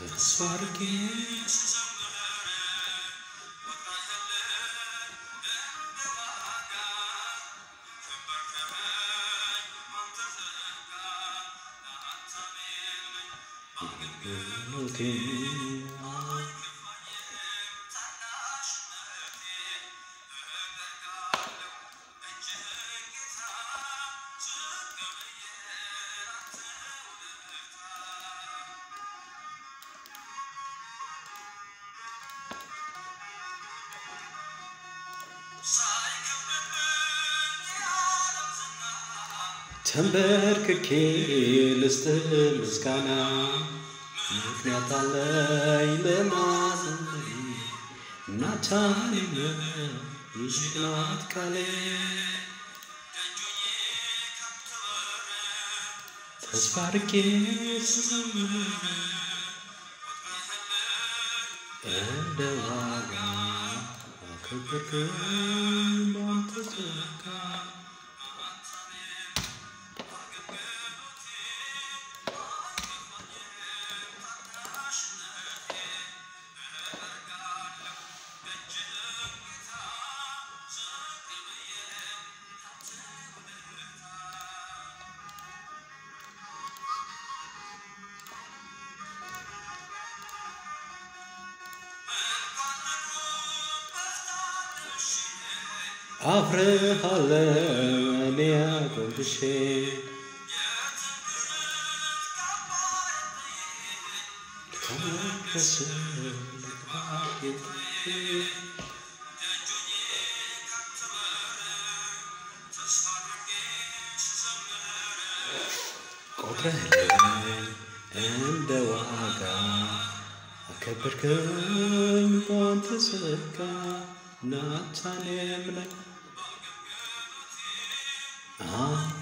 ተስፋ አድርጌ ተንበርክኬ ልስጥህ ምስጋና ምክንያት አለኝ ለማዘንበል ናታኔም ይሽናት ቃሌ ተስፋ አድርጌ ስዘምር እንደ ዋጋ አከበርከኝ ባንተ ጸጋ አፍርሃለሁ እኔ አጎንብሼ ከመቅደስ ልግባ ጌታዬ ቆጥረህልኝ እንደ ዋጋ አከበርከኝ ባንተ ጸጋ ናታኔም ነኝ